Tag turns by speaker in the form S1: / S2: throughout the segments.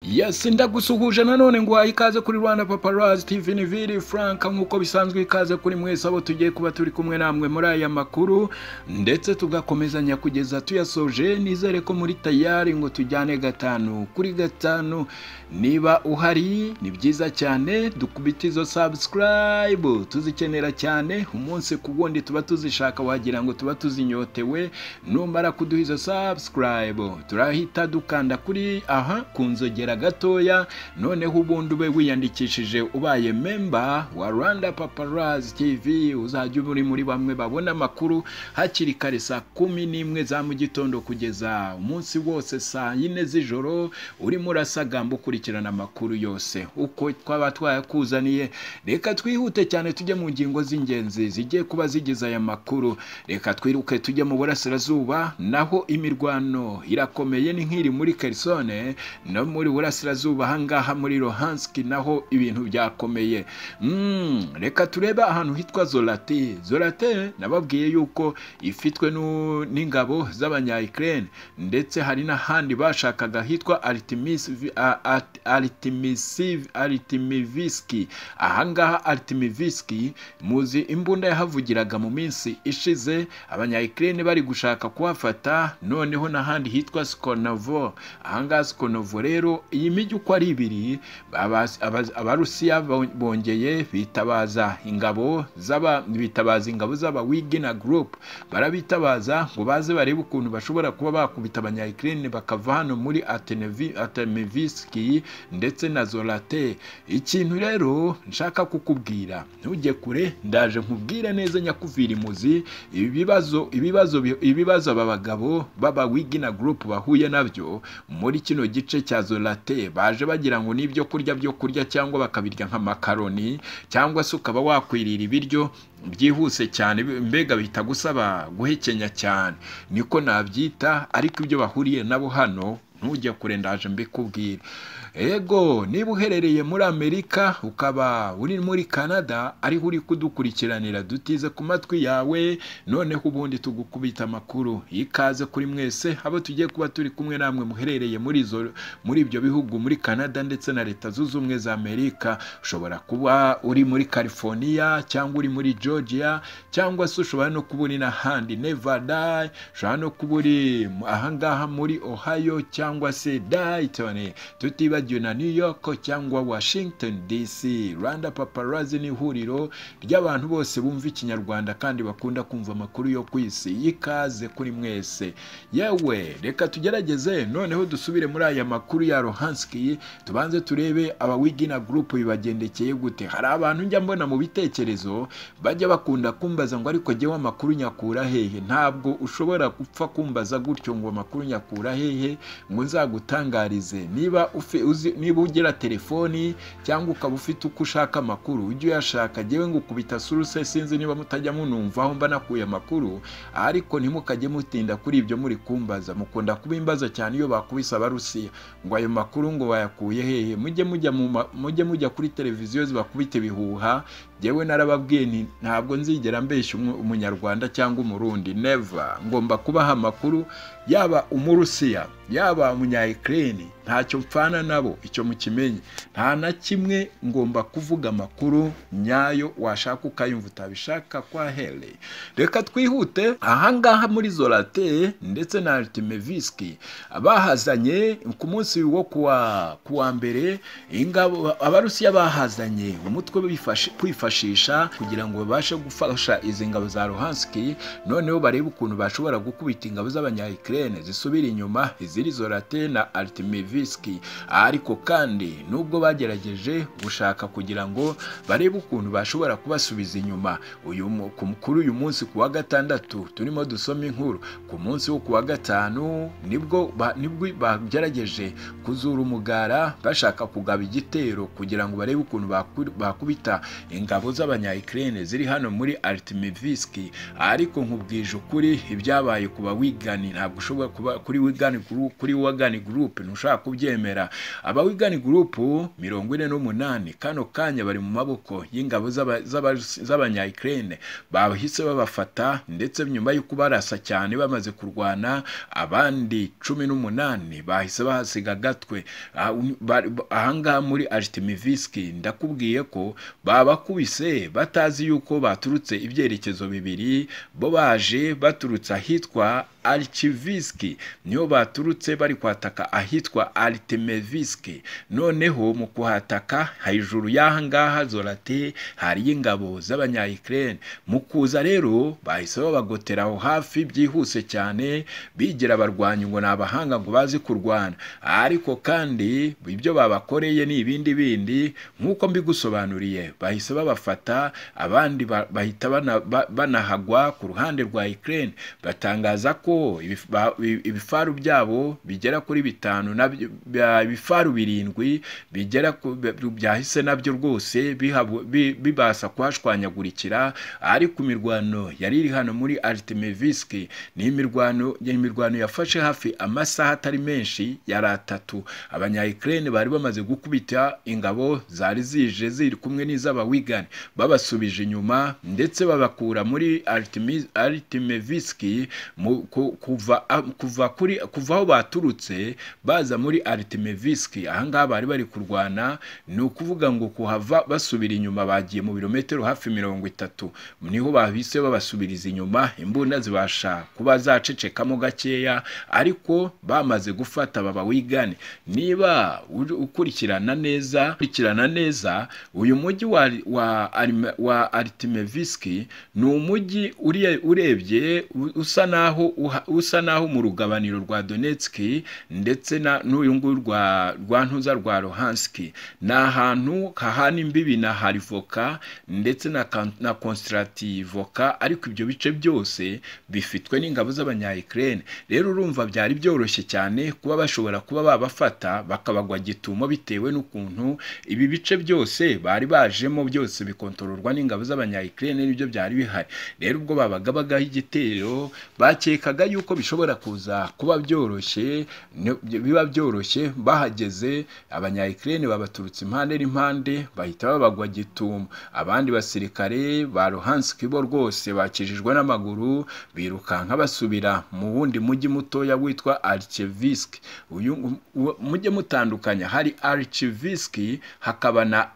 S1: yes ndagusuhuje nanone ngo wahe ikaze kuri rwanda paparazi tv niviri frank nk'uko bisanzwe ikaze kuri mwese abo tugiye kuba turi kumwe namwe muri aya makuru ndetse tugakomezanya kugeza tuyasoje nizere ko muri tayari ngo tujyane gatanu kuri gatanu niba uhari ni byiza cyane dukubita izo subscribe tuzikenera cyane umunsi ku wundi tuba tuzishaka wagira ngo tuba tuzinyotewe numara kuduha izo subscribe turahita dukanda kuri aha ku nzogera gatoya noneho ubundi ube wiyandikishije ubaye memba wa rwanda paparazi tv uzajya uba uri muri bamwe babona amakuru hakiri kare saa kumi n'imwe za mu gitondo kugeza umunsi wose saa yine z'ijoro urimo urasagamba ukurikirana amakuru yose uko twaba twayakuzaniye reka twihute cyane tujye mu ngingo z'ingenzi zigiye kuba zigize aya makuru reka twiruke tujye mu burasirazuba naho imirwano irakomeye ni nk'iri muri kerisone no muri burasirazuba ahangaha muri rohanski naho ibintu byakomeye reka turebe ahantu hitwa zorate zorate nababwiye yuko ifitwe n'ingabo z'abanyayikirere ndetse hari n'ahandi bashakaga hitwa aritimisiviki ahangaha aritimisiviki muzi imbunda yahavugiraga mu minsi ishize abanyayikirere bari gushaka kuhafata noneho n'ahandi hitwa sikonovo ahangaha sikonovo rero iyi mijyi uko ari ibiri abarusiya bongeye bitabaza ingabo bitabaza ingabo z'abawigina gurupe barabitabaza ngo baze barebe ukuntu bashobora kuba bakubita abanyayikirere bakava hano muri atemivisiki ndetse na zorate ikintu rero nshaka kukubwira ntujye kure ndaje nkubwire neza nyakuvira imuzi ibibazo ibibazo ibibazo aba bagabo b'abawigina gurupe bahuye nabyo muri kino gice cya zorate baje bagira ngo n'ibyo kurya byo kurya cyangwa bakabirya nk'amakaroni cyangwa se ukaba wakwirira ibiryo byihuse cyane mbega bitagusaba guhekenya cyane niko nabyita ariko ibyo bahuriye nabo hano ntujya kure ndaje mbikubwira ego niba uherereye muri amerika ukaba uri muri canada ariho uri kudukurikiranira dutize ku matwi yawe noneho ubundi tugukubita amakuru ikaze kuri mwese abo tugiye kuba turi kumwe namwe muherereye muri izo muri ibyo bihugu muri canada ndetse na leta zunze ubumwe za amerika ushobora kuba uri muri california cyangwa uri muri georgia cyangwa se ushobora no kuba uri n'ahandi nevada ushobora no kuba uri ahangaha muri ohio cyangwa cyangwa se dayitoni tutibagiwe na new york cyangwa washington dc rwanda paparazi ni ihuriro ry'abantu bose bumva ikinyarwanda kandi bakunda kumva amakuru yo ku isi y'ikaze kuri mwese yewe reka tugerageze noneho dusubire muri aya makuru ya rohanski tubanze turebe abawigina gurupe bibagendekeye gute hari abantu njya mbona mu bitekerezo bajya bakunda kumbaza ngo ariko jyewe amakuru nyakura hehe ntabwo ushobora gupfa kumbaza gutyo ngo amakuru nyakura hehe ngo nzagutangarize niba niba ugira telefoni cyangwa ukaba ufite uko ushaka amakuru ujye uyashaka ngewe ngo ukubita suruse sinzi niba mutajya munumva aho mba nakuye amakuru ariko ntimukajye mutinda kuri ibyo muri kumbaza mukunda kubimbaza cyane iyo bakubise abarusiya ngo ayo makuru ngo bayakuye hehe mujye mujya mujye mujya kuri televiziyo zibakubite ibihuha ngewe narababwiye ni ntabwo nzigera mbeshya umunyarwanda cyangwa umurundi neva ngomba kubaha amakuru yaba umurusiya yaba umunyayikirere ntacyo mpfana nabo icyo mukimenye nta na kimwe ngomba kuvuga amakuru nyayo washaka ukayumva utabishaka kwa here reka twihute ahangaha muri zorate ndetse na aritimevisiki bahazanye ku munsi wo kuwa mbere ingabo abarusiya bahazanye umutwe kwifashisha kugira ngo babashe gufasha izi ngabo za rohansiki noneho barebe ukuntu bashobora gukubita ingabo z'abanyayikirere zisubira inyuma iziri zorate na aritimevisiki ariko kandi nubwo bagerageje gushaka kugira ngo barebe ukuntu bashobora kubasubiza inyuma kuri uyu munsi ku wa gatandatu turimo dusoma inkuru ku munsi wo ku wa gatanu nibwo bagerageje kuzura umugara bashaka kugaba igitero kugira ngo barebe ukuntu bakubita ingabo z'abanyayikirere ziri hano muri aritimevisiki ariko nkubwije ukuri ibyabaye ku bawigani ntabwo ushobora kuba kuri wigani kuri wagani gurupe ntushobora kubyemera abawigani gurupu mirongo ine n'umunani kano kanya bari mu maboko y'ingabo z'aba- z'aba- z'abanyayikirene bahise babafata ndetse nyuma y'uko barasa cyane bamaze kurwana abandi cumi n'umunani bahise bahasiga gatwe Ah, un- bari- ba- ahangaha muri artemivisi ndakubwiye ko babakubise batazi yuko baturutse ibyerekezo bibiri bo baje baturutse ahitwa Archivisiki niho baturutse bari kwataka ahitwa Artemeviski noneho mu kuhataka hejuru y'aha ngaha Zorate hari ingabo z'abanyayikirene mu kuza rero bahise babagotera aho hafi byihuse cyane bigira abarwanyi ngo ni abahanga ngo bazi kurwana ariko kandi ibyo babakoreye ni ibindi bindi nk'uko mbigusobanuriye bahise babafata abandi ba- bahita bana- ba- banahagwa ku ruhande rwa Ukraine batangaza ko ibif- ba- ibi- ibifaru byabo bigera kuri bitanu nabyo bya- ibifaru birindwi bigera ku bi- byahise nabyo rwose bihabu- bi- bibasha kuhashwanyagurikira ariko imirwano yari iri hano muri Artemeviski ni imirwano imirwano yafashe hafi amasaha atari menshi yari atatu abanyayikirene bari bamaze gukubita ingabo zari zije ziri kumwe n'iz'abawigani babasubije inyuma ndetse babakura muri Artemi- aritemeviski mu- ku- kuva a- kuva kuri kuva aho baturutse baza muri aritemeviski ahangaha bari bari kurwana ni ukuvuga ngo kuhava basubira inyuma bagiye mu birometero hafi mirongo itatu niho bahise babasubiriza inyuma imbunda zibasha kuba zacecekamo gakeya ariko bamaze gufata baba wigane niba uri- ukurikirana neza ukurikirana neza uyu mujyi wa wa, Arima- wa Artemeviski ni umujyi uri- urebye u- usa naho uha- usa naho mu rugabaniro rwa Donetsk ndetse na n'uyu nguyu rwa rwa ntuza rwa Luhansk ni ahantu hahana imbibi na Harivoka ndetse na kan- na Konstrativoka ariko ibyo bice byose bifitwe n'ingabo z'abanyayikirene rero urumva byari byoroshye cyane kuba bashobora kuba babafata bakabagwa gitumo bitewe n'ukuntu ibi bice byose bari bajemo byose bikontororwa n'ingabo z'abanyayikirene nibyo byari bihari rero ubwo babaga bagaho igitero bakekaga yuko bishobora kuza kuba byoroshye ni- biba byoroshye bahageze abanyayikirene babaturutse impande n'impande bahita babagwa gitumo abandi basirikare ba Luhansk bo rwose bakijijwe n'amaguru birukanka basubira mu wundi mujyi mutoya witwa Archivsk uyu uwo- mujye mutandukanya hari Archivsk hakaba na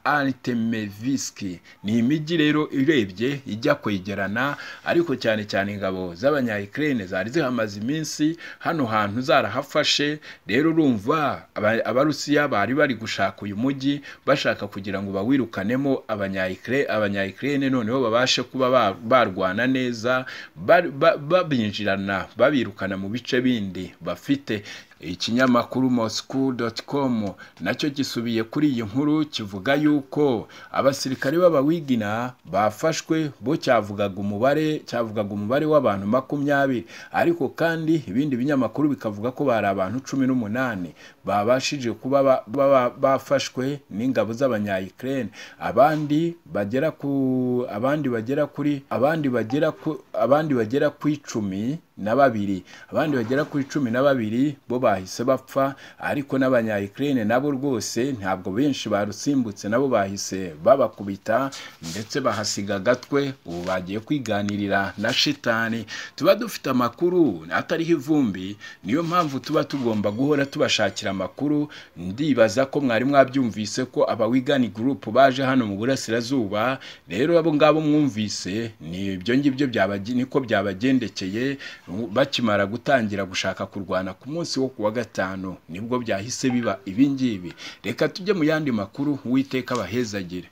S1: Artemevisk ni imijyi rero irebye ijya kwegerana ariko cyane cyane ingabo z'abanyayikirene zari zihamaze iminsi hano hantu zarahafashe rero urumva aba- abarusiya bari bari gushaka uyu mujyi bashaka kugira ngo bawirukanemo abanyayikire abanyayikirene noneho babashe kuba ba- barwana neza bari- ba- babinjirana babirukana mu bice bindi bafite ikinyamakuru moscow.com nacyo gisubiye kuri iyi nkuru kivuga yuko abasirikare b'abawigina bafashwe bo cyavugaga umubare cyavugaga umubare w'abantu makumyabiri ariko kandi ibindi binyamakuru bikavuga ko bari abantu cumi n'umunani babashije kuba ba- ba- bafashwe n'ingabo z'abanyayikirene abandi bagera ku abandi bagera kuri abandi bagera ku abandi bagera ku icumi na babiri abandi bagera kuri cumi na babiri bo bahise bapfa ariko n'abanyayikirene nabo rwose ntabwo benshi barusimbutse nabo bahise babakubita ndetse bahasiga agatwe ubu bagiye kwiganirira na shitani tuba dufite amakuru atariho ivumbi niyo mpamvu tuba tugomba guhora tubashakira amakuru ndibaza ko mwari mwabyumvise ko abawigani gurupu baje hano mu burasirazuba rero abo ngabo mwumvise ni ibyo ngibyo byabagi- niko byabagendekeye bakimara gutangira gushaka kurwana ku munsi wo kuwa gatanu nibwo byahise biba ibingibi reka tujye mu yandi makuru uwiteka abahezagire